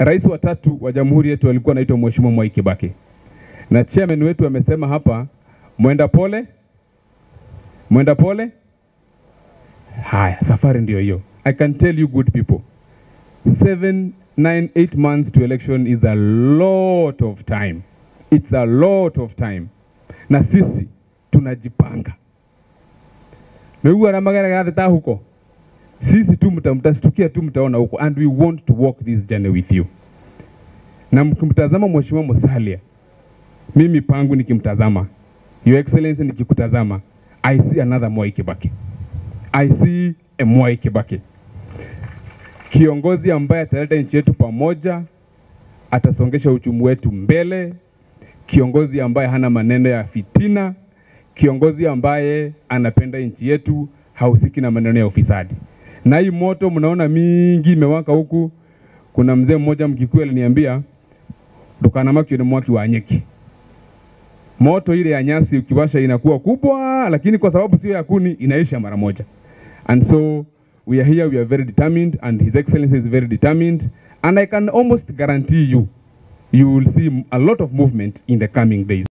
rais wa tatu wa jamhuri yetu alikuwa anaitwa Mheshimiwa Mwai Kibaki, na chairman wetu amesema hapa, mwenda pole, mwenda pole. Haya, safari ndio hiyo. I can tell you good people, seven, nine, eight months to election is a lot of time. It's a lot of time, na sisi tunajipanga nĩguo arĩa mageragĩra huko sisi tu mta- mtashtukia tu mtaona huko and we want to walk this journey with you na mkimtazama mheshimiwa Musalia mimi pangu nikimtazama your excellency nikikutazama I see another Mwai Kibaki I see a Mwai Kibaki kiongozi ambaye ataleta nchi yetu pamoja atasongesha uchumi wetu mbele kiongozi ambaye hana maneno ya fitina kiongozi ambaye anapenda nchi yetu, hahusiki na maneno ya ufisadi. Na hii moto mnaona mingi imewaka huku. Kuna mzee mmoja Mkikuyu aliniambia dukana makio ni mwaki wa nyeki. Moto ile ya nyasi ukiwasha inakuwa kubwa, lakini kwa sababu sio ya kuni inaisha mara moja. And so we are here, we are very determined and his excellency is very determined and I can almost guarantee you you will see a lot of movement in the coming days.